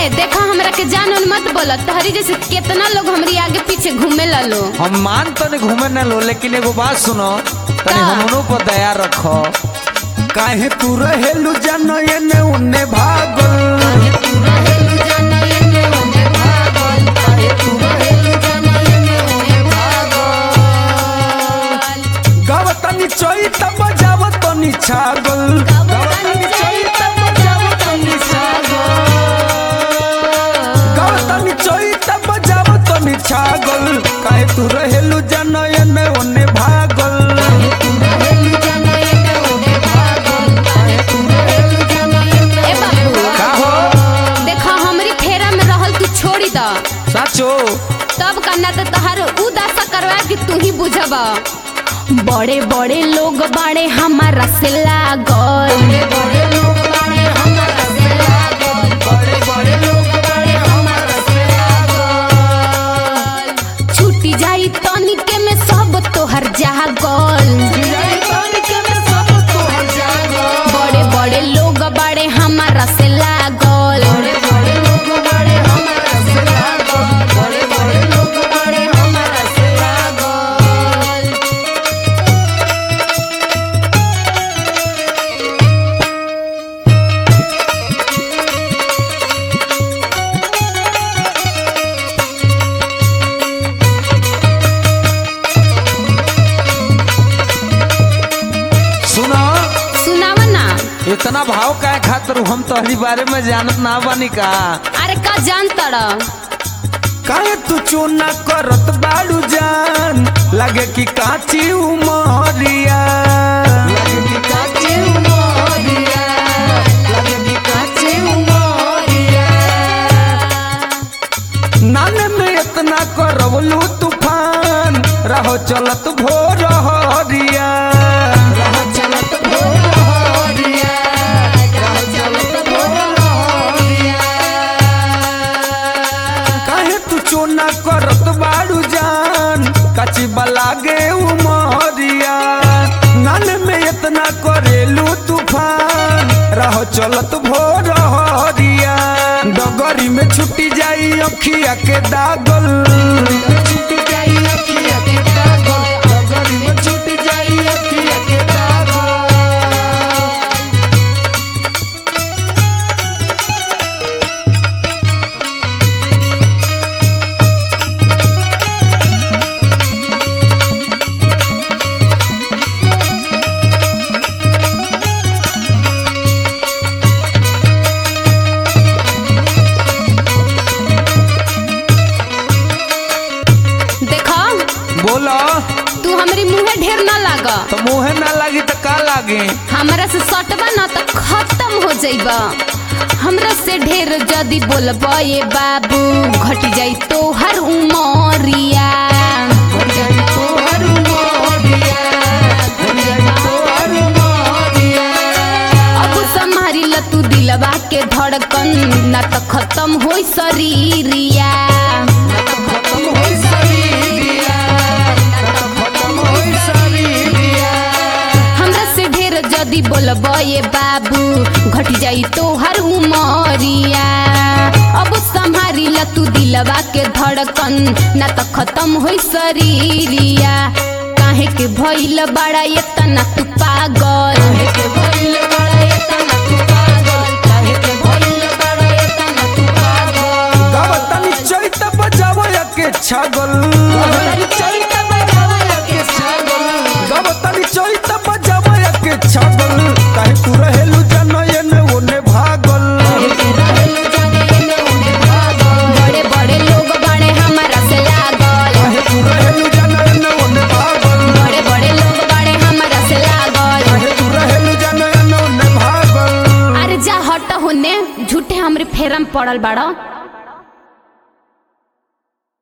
ए देखा हमरा के जान उन मत बोला तहरी जैसे कितना लोग हमरी आगे पीछे घूमे लो हम मान तो नहीं घूमे न लो लेकिन एगो बात सुनो तनी का? हमनों पर दया रखो काहे तू रहेलू जन एने उने भागल गावतनी चोई तब बजावतनी छागल गावतनी चोई तब बजावतनी छागल गावतनी चोई तब बजावतनी छागल काहे तू रहेलू जन एने उने भागल ए बाबू का हो देखा हमरी फेरा में रहल तू छोड़ी द साचो तब कन्ना तो तहार उ दशा करवा कि तू ही बुझब बड़े बड़े लोग बाड़े हमारा से लागल छूटी जाई तनिके में सब तोहर जागल बड़े बड़े लोग बाड़े हमारा से लागल सुनो सुनाव ना इतना भाव काय खातिर हम तोहरी बारे में जानत ना बानी का अरे का जान तड़ काहे तू चूना करत बाड़ू जान लगे कि काची उमरिया लगे कि काची उमरिया लगे कि काची उमरिया नाने में इतना करवलू तूफान रहो चलत भोर हरिया रहो चलत भोर हरिया रहो चलत भोर हरिया काहे तू चोना करत बाड़ू जान कची बलागे उमरिया नन में इतना करेलू तूफान रहो चलत भोर हरिया डगरी में छुटी जाई अखिया के दागल छुटी जाई अखिया के दागल डगरी में छुटी जाई अखिया के दागल देखा बोलो तू हमरी मुंहे ढेर ना लाग तो मुहे ना लगी तो का लागे हमरा से सटबा ना तो खत्म हो जाइबा हमरा से ढेर जदी बोलबा ये बाबू घट जाई तो हर उमरिया अब संभारी ल तू दिलवा के धड़कन ना तो खत्म होई शरीरिया हमरा से ढेर जदी बोलब ये बाबू घट जाई तो हर उमरिया अब संभारी ल तू दिलवा के धड़कन ना तो खत्म होई शरीरिया काहे के भइल बड़ा ये तना तू पागल गावतनी चैत बजावया के छागल गावतनी चैत बजावया के छागल काहे तू रहेलू जनयन ओने भागल बड़े बड़े लोग बड़े हमारा से लागल काहे तू रहेलू जनयन ओने भागल बड़े बड़े लोग बड़े हमारा से लागल काहे तू रहेलू जनयन ओने भागल अरे जा हट होने झूठे हमरे फेरम पड़ल बाड़ा